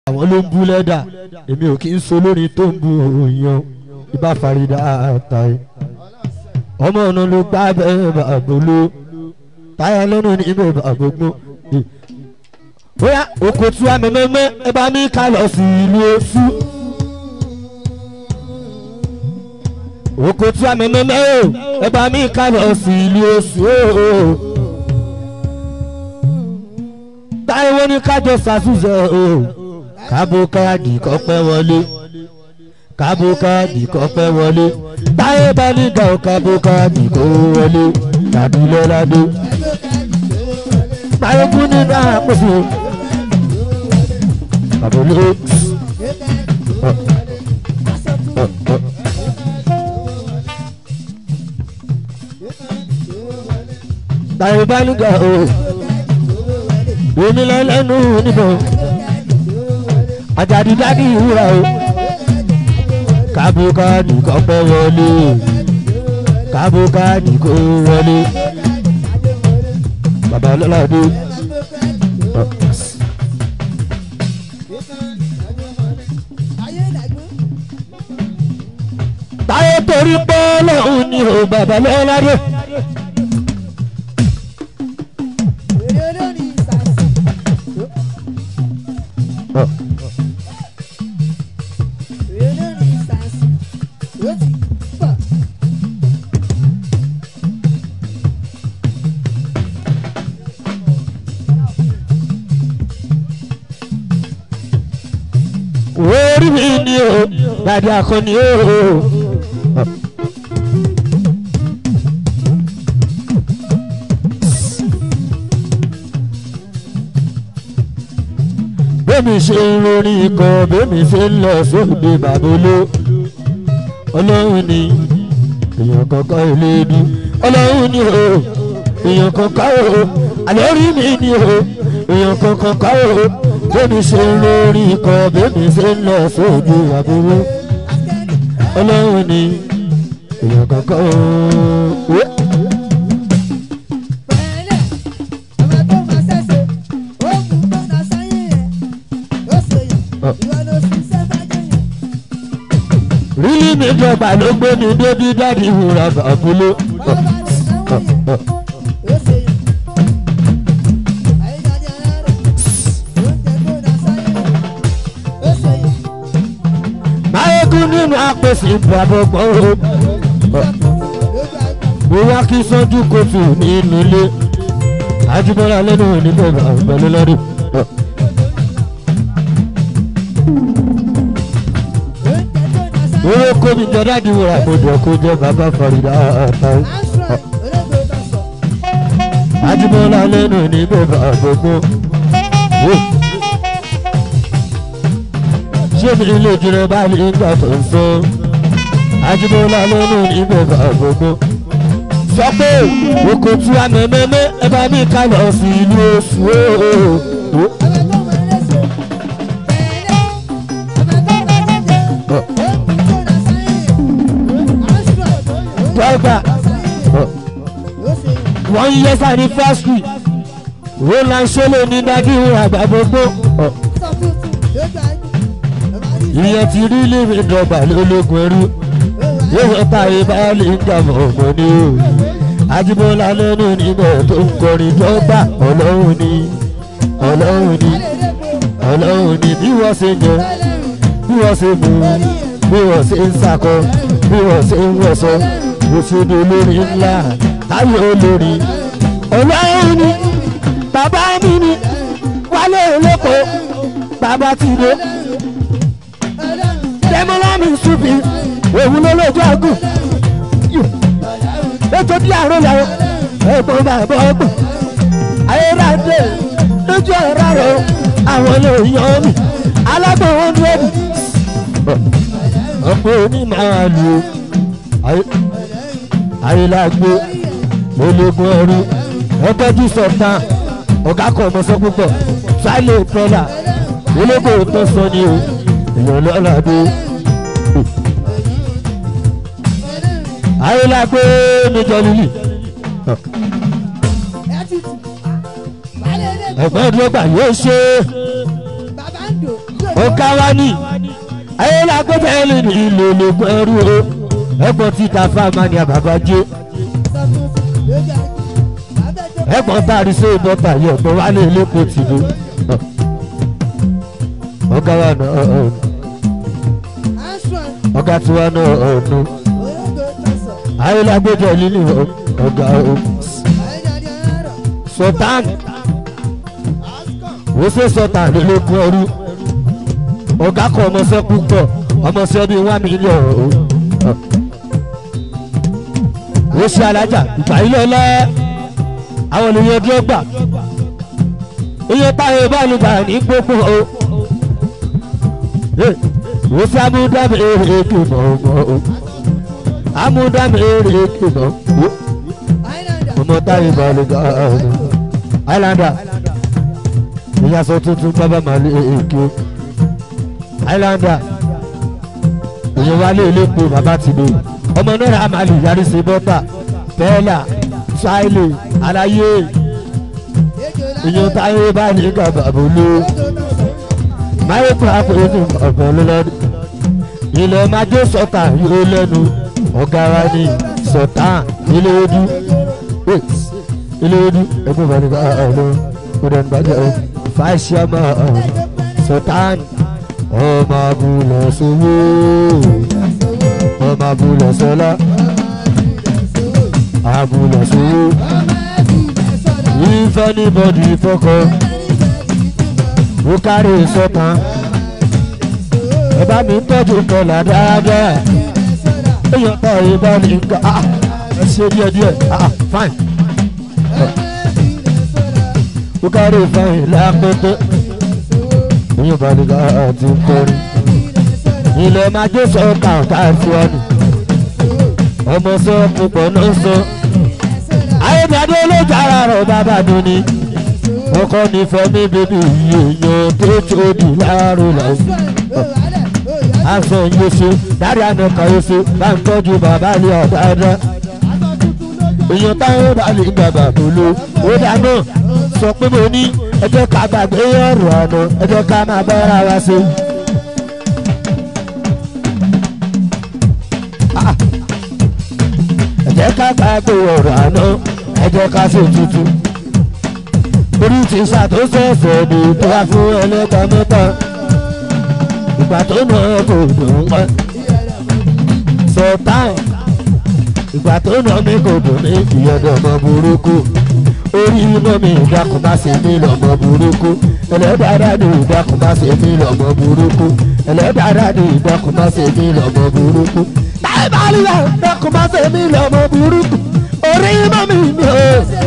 àwọn ló ń bú lẹ́dà èmi ò kí ń so lórí tó ń bu òyìn ibà farida àtàyè ọmọ ọ̀nà ló gbá bẹ́ẹ̀ bàbá ló táyà lọ́nà ní ibẹ̀ bàbá gbọ́n bóyá oko tí wàá mẹ́mẹ́mẹ́ ẹ bá mi ká lọ sí ìlú oṣù. oko tí wàá mẹ́mẹ́mẹ́ o ẹ bá mi ká lọ sí ìlú oṣù o. táyọ̀ ní kájọ ṣàṣùṣe o kábò káàdì kọ́ pẹ́ wọlé kábò káàdì kọ́ pẹ́ wọlé táyọ̀ bá ní ga ò kábò káàdì kó wọlé tàbí lọ́ládé. táyọ̀ kú nínú àpòsí àbúlé. táyọ̀ bá ní ga ò èmi lẹ́lẹ́nu níbọn àjàdí dádì ìwúra o kábókáàdì kọ́ pẹ́ wọlé kábókáàdì kó wọlé bàbá ọlọ́ládé. táyé torí pé lọ́hùn ni o bàbá ọlọ́ládé. orí mi ni o dàdí akọni o. bẹ́ẹ̀mi ṣe ń rorin ikọ̀ bẹ́ẹ̀mi ṣe ń lọ sóde bàbóló ọlọ́run ni èèyàn kankan ò lè dùn ọlọ́run ni o èèyàn kankan o àlẹ́ orí mi ni o èèyàn kankan ká o bẹ́ẹ̀mi ṣe ń rorin ikọ̀ bẹ́ẹ̀mi ṣe ń lọ sóde bàbóló ọlọ́run ni èèyàn kankan o. rílí mi jọba ló gbé mi débi dáàdi ìwúra bàbúlé. máyégún nínú apèsè ìbàbọ̀gbọ̀n o. bóyá kí sọ́jú kòtù nínú ilé ajibọ́lá lẹ́nu níbẹ̀ pẹ̀lú lọ́dún. owó kómi jọ dáàdi wúrà kó jọ kó jẹ bàbá farida àtàwọn. ajibọ́lá lẹ́nu níbẹ̀ gbogbo. ṣé mi ilé ìjìnlẹ̀ bá lè gbà tó ń sọ. ajibọ́lá lẹ́nu níbẹ̀ gbogbo. sọ pé oko tí a mẹ́mẹ́mẹ́ ẹ bá mi ká lọ sí ìlú oṣù ooo. dọ́gba one years anniversary roland solo ní dájú àgbà gbogbo ìyẹn ti rí lèmi dọ́gba lólógun ẹrú yóò ta ìbálẹ̀ ìjàmọ̀ ọmọ ní o ajibola lẹ́nu níbẹ̀ tó ń kọrin dọ́gba ọlọ́run ní ọlọ́run ní ọlọ́run ní bí wọ́n ṣe jẹ bí wọ́n ṣe mú bí wọ́n ṣe ń sakọ bí wọ́n ṣe ń wọ̀ṣọ òṣèlú olórí ńlá táyé olórí ọlọ́run ni bàbá mi ni wálé olóko bàbá ti dé dẹ́mọ́lámì ṣùbí òun ló lójú àgùn ètò bí àrùn làwọn ẹ̀gbọ́n bàbá ọgbọ̀n ayédáadé lójú ọ̀rá rẹ̀ àwọn èèyàn mi alágbọ̀n wọn dúró bù ọ̀pọ̀ onímọ̀-àlù ayélujágbé ológun ẹrú ọtọ́jú sọ̀tàn ọ̀gá kan ọmọọsọ púpọ̀ sálẹ̀ pẹ́lá ológun tó sọ ni o èèyàn lọ́la dé. ayélujágbé níjọ lílì ẹ̀gbọ́n ìdúrógbà yóò ṣe ó ká wá ní ayélujára ẹlẹ ní ìlú ológun ẹrú o ẹ̀gbọ́n títa fáamá ni àbàbà jẹ ẹ̀gbọ́n tàrí sí ìbọta yẹ ọgbọ́n wálé elépo tìlú ọgá wa náà ọ̀nù ọgá tiwa náà ọ̀nù ayélujára lílì ọgá o sultan ó ṣe sultan lólógún ẹrú ọ̀gá kan ọmọọṣẹ́ púpọ̀ ọmọọṣẹ́ bíi one million o ó ṣe alájà ìgbà ilé ọlá àwọn ènìyàn dúró gbà iye táyé báyìí gbà ní gbogbo o ó ṣe amúdámi èrè èké mọ̀ ọmọ o amúdámi èrè èké mọ̀ o ọmọ táyé báyìí gbà ọ̀nà islander ìyàsọ tuntun bábà màlẹ èké o islander èèyàn wálé elépo bàbá ti lò ọmọ náírà àmàlì yarí sí bọ́tà tẹ́lá ṣáìlì aláyé èèyàn táyé bá ní gàbà bòló máyékù àpòyétù ọ̀pọ̀ lọ́lọ́dún ilẹ̀ májó sọ̀tà yóò lẹ́nu ọ̀gá wa ní sọ̀tà ilé ojú ilé ojú ẹgbẹ́ bá ní ká ọ̀nà kódà ní bàjẹ́ ọ̀ fàṣíàmà sọ̀tà ọmọ abúlé sowó ọmọ abúlé sọlá abúlé sowó if anybody fọkọ ó kárí sọtàn ẹ bá mi tọ́jú kọlà dáadáa èèyàn tó ìbá ní nǹkan ah ẹ ṣe díẹ̀ díẹ̀ ah fine ó kárí fine lápẹ́tẹ́ èèyàn bá ní ká àti kọrin ilẹ̀ máa jó sọ kàǹkà fún ọ nù ọmọ sọ púpọ̀ náà sọ ayédáde olójà ara rẹ̀ bàbá mi ni ọkọ nífẹ̀ẹ́ mi bèbí èèyàn tó tóbi láàrú làwọn aṣọ yóò ṣe dárí àná kan yóò ṣe bá ń tọ́jú bàbá ilé ọ̀dáadá èèyàn táwọn bá lè gbàgbà tó lò ó dáná sọ pé mo ní ẹjọ́ ká gbàgbé ọ̀rọ̀ àná ẹjọ́ ká máa bára wa ṣe. ẹjẹ́ ká gbàgbé ọ̀rọ̀ àná ẹjọ́ ká ṣe tuntun. orí ti ṣàtúnṣe ẹ̀fẹ̀ ní tó wá fún ẹlẹ́ta mẹ́ta ìgbà tó nà kò dùn wọ́n. sọ̀tàn ìgbà tó nà mí kò dùn mí ìyọ̀dọ̀ ọmọ burúkú orí iná mi ìdákun bá ṣe mí lọ́mọ burúkú ẹlẹ́dàá ní ìdákun bá ṣe mí lọ́mọ burúkú ẹlẹ́dàá ní ìdákun bá ṣe mí lọ́mọ burúkú. táyé bá rí ẹ ìdákun bá ṣe mí lọ́mọ burúkú orí iná mi mi ò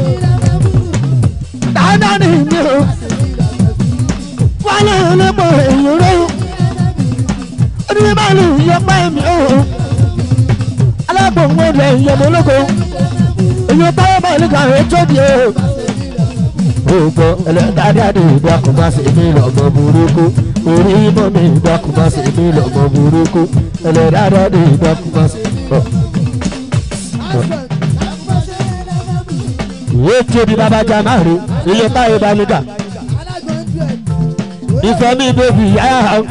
dáadáa ní mi ò wálé ọlọ́pọ̀ èyí rẹ̀ orí bá lù yọpẹ́ mi ò alágbòǹgbò rẹ̀ yọmọ ológo èyí táwọn bá ní kàwé tó di o. Gbogbo ẹlẹ́dàdà ní ìdákun bá ṣe mí lọ́mọ burúkú. Orí mọ́ mi ìdákun bá ṣe mí lọ́mọ burúkú. Ẹlẹ́dàdà ní ìdákun bá ṣe mí lọ́mọ. Ìwé tí omi bàbá já máa rí iye táyé bá nígà. Ìfẹ́ mi bèbí yáyà hàn.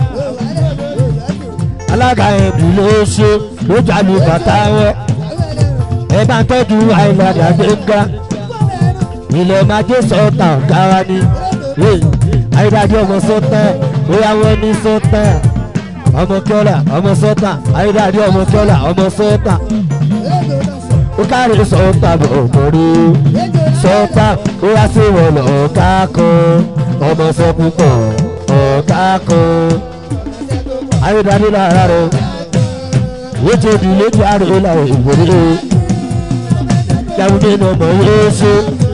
Alága ẹ̀bùn ló ṣe ló jà ní bàtà wọn ẹ bá ń tọ́jú àìlàdà gbẹ̀ngà ilẹ̀ májè sọ́tà ọ̀gára ni àìdájọ́ ọmọ sọ́tà bóyá wọ́n ní sọ́tà ọmọ kọ́là ọmọ sọ́tà àìdájọ́ ọmọ kọ́là ọmọ sọ́tà ó kárí sọ́tà bọ̀mọ̀rí sọ́tà bóyá sí wọn lọ ọ̀ká kan ọmọ sọ púpọ̀ ọ̀ká kan àìdájọ́ lára rẹ̀ wọ́n ti di ilé tí a rè é láwọn ìgbòrí jáwé ní ọmọ yéésù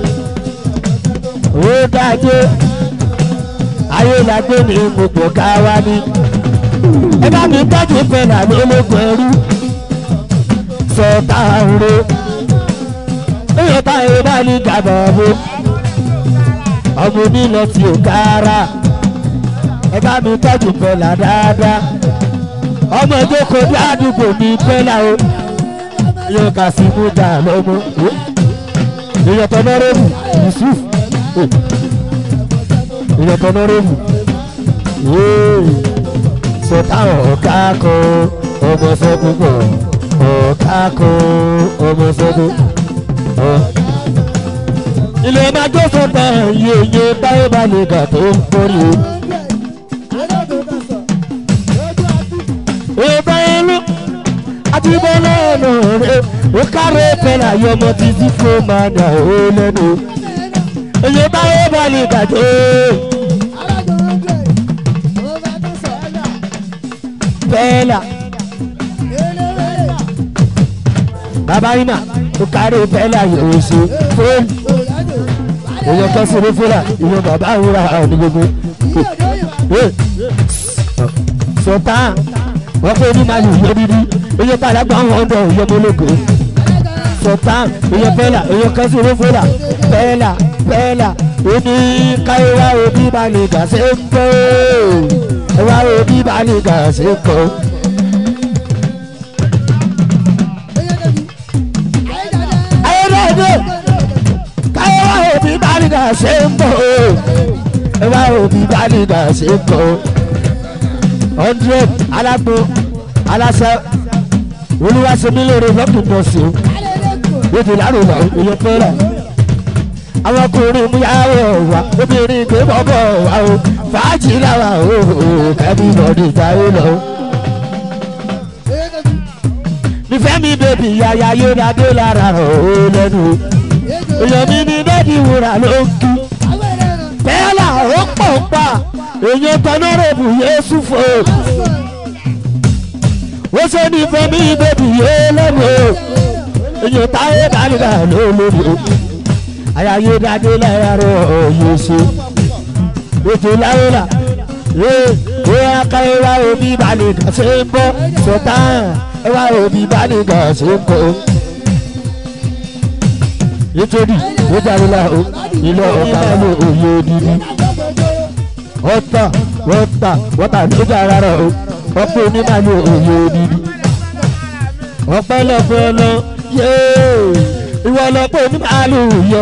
ó dájú ayé làgbé ní gbogbo káwá ní ẹ bá mi tọ́jú fẹ́lá lólógún ẹrú sọ̀tà ro èèyàn táyé bá ní gàbọ̀ bó ọmọ onílẹ̀ tí ò kára ẹ bá mi tọ́jú fẹ́lá dáadáa ọmọ ìjókòó bí àdúgbò mi fẹ́lá o yóò kà sí mú dà lọ́mọ. èèyàn tọ́nọ́rẹ́bù yusuf èèyàn tọ́nọ́rẹ́bù kákó ọmọ sẹ́kù pọ̀ ọ̀kákó ọmọ sẹ́kù ọ̀. ilé máa jó sọ́tà yeye táyé bá lè gà tó ń kórè o. ìbá ẹlú àti bọ́lá ọ̀nà rẹ̀ ó kárẹ̀ pẹ̀lú àyọmọ títí fún màdà ó lẹ́nu. èyí táyé bá lè gà tó. bẹ́ẹ̀là bàbá iná ó kárẹ̀ bẹ́ẹ̀là yóò ṣe fóònù. èyí kan sí ní fúlà ìwọ bàbá àwòrán àwọn gbogbo. sọ̀tà wọ́n pé ní màlúù yẹ dídí oyè padà gba àwọn ọ̀dọ́ òye mọ́lẹ́kọ sultan oyè bẹ́ẹ̀là oyè kẹ́sìrì fúlà bẹ́ẹ̀là bẹ́ẹ̀là oní káyọ̀wá òbí balẹ̀ gàṣẹ́ kọ́ ẹ̀wá òbí balẹ̀ gàṣẹ́ kọ́. ayélujáde káyọ̀wá òbí balẹ̀ gàṣẹ́ kọ́ ẹ̀wá òbí balẹ̀ gàṣẹ́ kọ́ hundred alágbó aláṣẹ olúwaṣẹ́mi lóore lọ́kùn bọ́sì o ètò ìlànà ìlà èyàn pẹ́rẹ́ àwọn ọkùnrin múyàwó wa obìnrin gbé bọ́bọ̀ wa o fàájì làwà o kẹ́bí lọ́dún ìjáwé lọ. nífẹ̀ẹ́ mi bèbí yàyà yóò dáadé lára rẹ̀ o lẹ́nu èyàn mi ní dẹ́ẹ̀dì wúrà ló ń kí bẹ́ẹ̀ là ó pọ̀ pa èyàn tọ́nọ́rẹ́bù yéésù fò wọ́n ṣe ní fẹ́mi bèbí yé lẹ́nu o èyàn táyé kálíkà ló lórí o àyàyé dáadé láyàrá òye ṣe ètò láwùlà ee ó yà ká ẹwà òbí balẹ̀gà ṣe ń bọ́ sọ̀tà ẹwà òbí balẹ̀gà ṣe ń kọ́ nítorí ó jáde lá o ilé ọ̀gá ló òye odidi ọ̀tà wọ́tà wọ́tà ló jára rẹ̀ o ọ̀pọ̀ onímàlú òye odidi ọ̀pẹ́lọpẹ́ lọ yéé ìwọ lọ́pọ̀ onímàlú yọ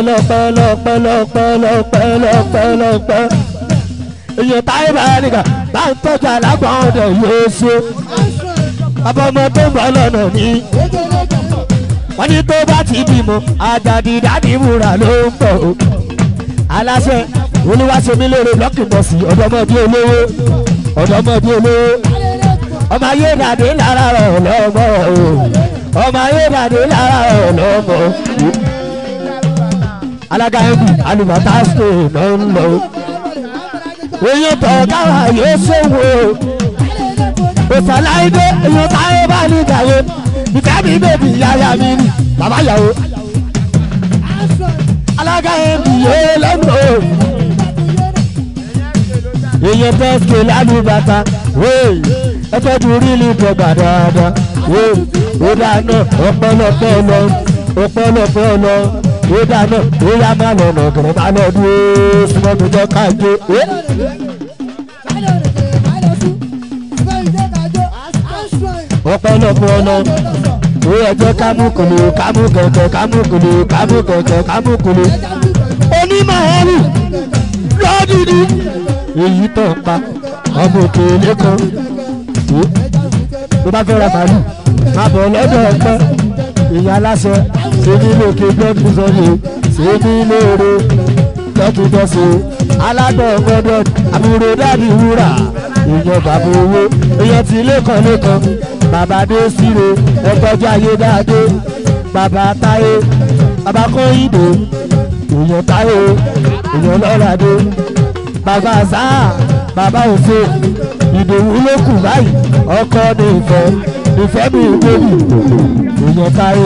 pẹ́lọpẹ́lọpẹ́lọpẹ́lọpẹ́lọpẹ́ èyàn táyé bá nìkan bá ń tọ́jú alágbọ̀n ọ̀dọ̀ yóò ṣe abọ́mọ tó ń bọ̀ lọ́nà ní wọ́n ní tó bá ti bímọ àjàdí dádì múra ló ń bọ̀ o aláṣẹ olúwaṣẹ́mi lóore lọ́kìnbọ̀sì ọ̀dọ́mọdé olówó ọ̀dọ́mọdé olówó ọmọ ayé dàdé lára rẹ̀ lọ́mọ o ọmọ ayé dàdé lára rẹ̀ lọ́mọ alága ẹ̀kú alùpàtà spain ló ń lọ oyún tọ̀ káwa yóò ṣòwò òsàláìdé èèyàn táyé bá ní ìdàwó ìfẹ́ mi bèbí yáyà mi ni bàbá yàwó alága ẹ̀kú yóò lọ́nà o èèyàn tẹ́síkè lálùbàtà wéè ẹtọ́jú rílì dọ̀gbà dáadáa wéè ó dáná ọpọlọpọ lọ ọpọlọpọ lọ ó dáná ó yá má lọ́nà kẹrẹ má lọ dúró súnmọ́ mi jọ káàjó wéè. ọpọlọpọ lọ ó ẹjọ́ kámúkùlù kámúkẹ̀kẹ̀ kámúkùlù kámúkẹ̀kẹ̀ kámúkùlù onímọ̀ ẹ̀rù lọ́dúnrún èyí tó ń pa ọmọ òkèlè kan tó bá fẹ́ ra màálù má bọ̀ lọ́dọ̀ ọ̀pẹ́ ìyá aláṣẹ ṣe ní lókè gbọ́dún sọ́yè ṣe ní lóore lọ́túndọ́sọ aládọ̀ gbọ́dọ̀ àbúrò dábì wúrà èèyàn bàbá owó èèyàn tí lẹ́kàn lẹ́kàn bàbá dé síre ẹgbọ́jú ayé dáadé bàbá táyé bàbá kọ́hìndé èèyàn táyé èèyàn lọ́ràdé bàbá sáà bàbá òfin ìdòwú ló kù báyìí ọkọ ní ìfẹ́ ìfẹ́ mi ìgbòmí èèyàn táyé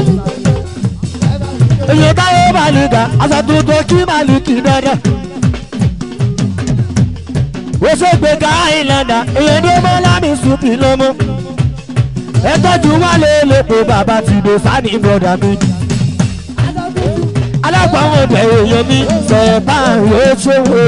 èèyàn táyé màlìkà aṣọ tuntun kí màlìkì dandan wosogbe ka àìlànà èèyàn ní ọmọ lámì sùpì lọmọ ẹtọ́jú wà lélẹ́pọ̀ bàbá ti dé sani broda mi alágbàwọn ọ̀dọ̀ èèyàn mi sọ̀rọ̀ báyìí ó ṣòwò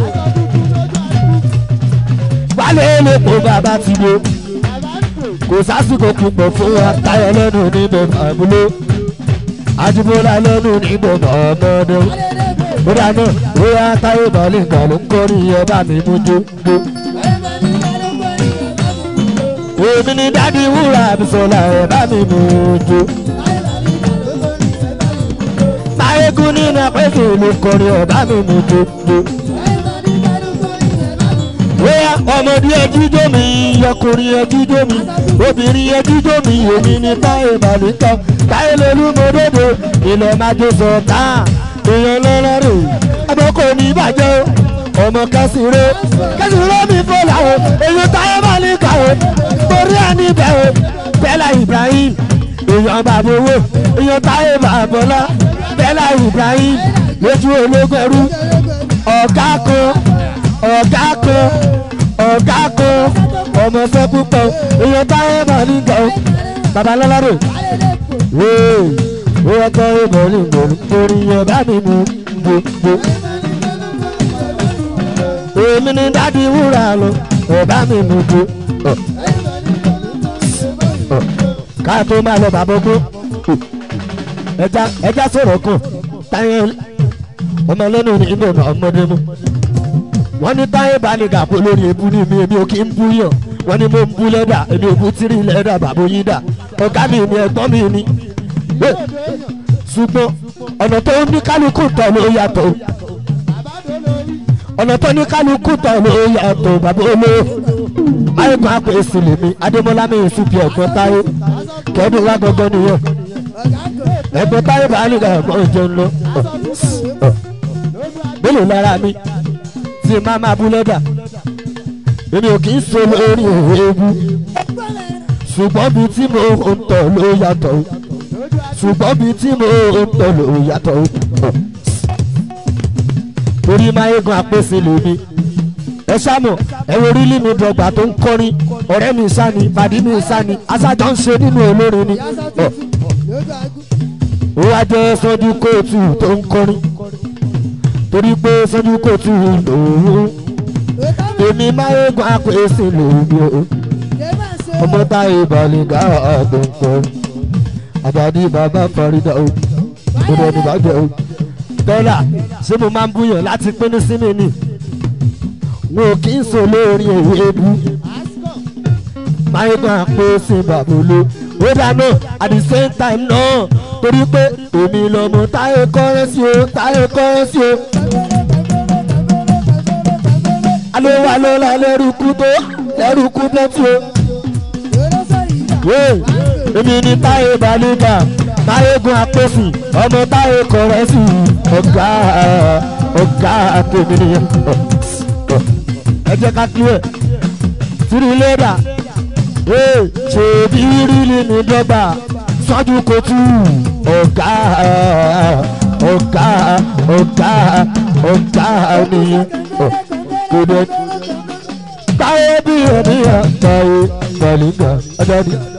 wálé lẹ́pọ̀ bàbá ti dé kò sásìkò púpọ̀ fún wa táyọ̀ lẹ́nu níbẹ̀ àbúlé àjùmọ̀lá lẹ́nu níbẹ̀ ọmọdé bóyá náà bóyá táyọ̀ bọ̀lì nǹkan ló ń kọrin ẹ bá mi mú jó jó. èmi ni dádì wúrà àbísọ̀lá ẹ̀ bá mi mú jó. máyégún nínú apẹ́sẹ̀ ìlú kọrin ẹ̀ bá mi mú jó jó. bóyá ọmọdé ẹjíjó mi ọkùnrin ẹjíjó mi obìnrin ẹjíjó mi èmi ni táyé bàlíkà táyé lolú mọ́dọ́dọ́ ilẹ̀ májò sọ̀tà èèyàn lọ́lọ́rọ̀ ọmọ kò ní bàjẹ́ o ọmọ kẹsìrè kẹsìrè mi fọlá o èyí táyé bàlíkà o torí ẹni bẹ̀ o bẹ́lá Ibrahim èèyàn bàbá owó èèyàn táyé bàbọ́lá bẹ́lá Ibrahim lójú ológun ẹrú ọ̀gá kan ọ̀gá kan ọ̀gá kan ọmọ fẹ́ púpọ̀ èèyàn táyé bàlíkà o babalọ́lọ́rọ̀ wéè wọ́n kọ́ ìmọ̀lì mọ̀lì torí ẹ̀ bá mi mú gbogbo. èmi ni dádì wúrà lọ ẹ̀ bá mi mú gbogbo. ká tó máa lọ bàbá ogún ẹja ẹja sọ̀rọ̀ kan táyé ọmọ lẹ́nu ní ìbò ọmọdé mu. wọ́n ní táyé balẹ̀gà kó lórí ebú ní mi èmi ò kí ń bú yàn wọ́n ní mo ń bú lẹ́dà èmi ò bú tírí lẹ́dà bàbá yín dà ọ̀gá mi ni ẹ̀gbọ́n mi ni ṣùgbọ́n ọ̀nà tó ní kálukú tọ̀ ló yàtọ̀ ọ̀nà tó ní kálukú tọ̀ ló yàtọ̀ bàbá olówó ayégun apèsè lèmi adémọlá mi ìsúpi ẹ̀gbọ́n táyé kẹ́ẹ́dùn wá gbọ́gbọ́ nìyẹn ẹ̀gbọ́n táyé bá nígbà ẹ̀gbọ́n jẹun lọ mélòó lára mi tí má máa bú lẹ́dà èmi ò kì í so lórí òwe ewu ṣùgbọ́n bíi tí mo ń tọ̀ ló yàtọ̀ ṣùgbọ́n bíi tí mo ń tọ̀ ló yàtọ̀ torí máyégun àpèsè lèmi ẹ ṣáàmù ẹ wo orílẹ̀ mi dọ̀gba tó ń kọrin ọ̀rẹ́ mi sáni pàdé mi sáni aṣáájọ́ ń ṣe nínú olórin ni ó wá jẹ́ sọ́jú kóòtù tó ń kọrin torí pé sọ́jú kóòtù lòun èmi máyégun àpèsè lèmi o ọmọ táyé balẹ̀gà àgbẹ̀ǹkọ́ àbàdí bàbá farida o gbọdọ̀ ní bàjẹ́ o. dọ́là ṣé mo máa ń búyàn láti pín sí mi ni wọn ò kí ń sọ lórí èyí ebu máyé máa pé sí bàbóló ó dáná at the same time náà torí pé èmi lọ́mọ táyé kọ́rẹ́sì o táyé kọ́rẹ́sì o. alówó alóla lẹ́rùkú tó lẹ́rùkú pẹ́tù o èmi ni táyé balùbà máyégun àpèsè ọmọ táyé kọrẹsì ọgá ọgá àtẹmí nìyẹn ẹ jẹ́ ká kílẹ̀ tìrì lẹ́dà ṣèbí rírí ní dọ́gba sọ́jú kojú ọgá ọgá ọgá ọgá nìyẹn kò dé táyé bí ẹni àtàyè balùbà ọjọ́ ni.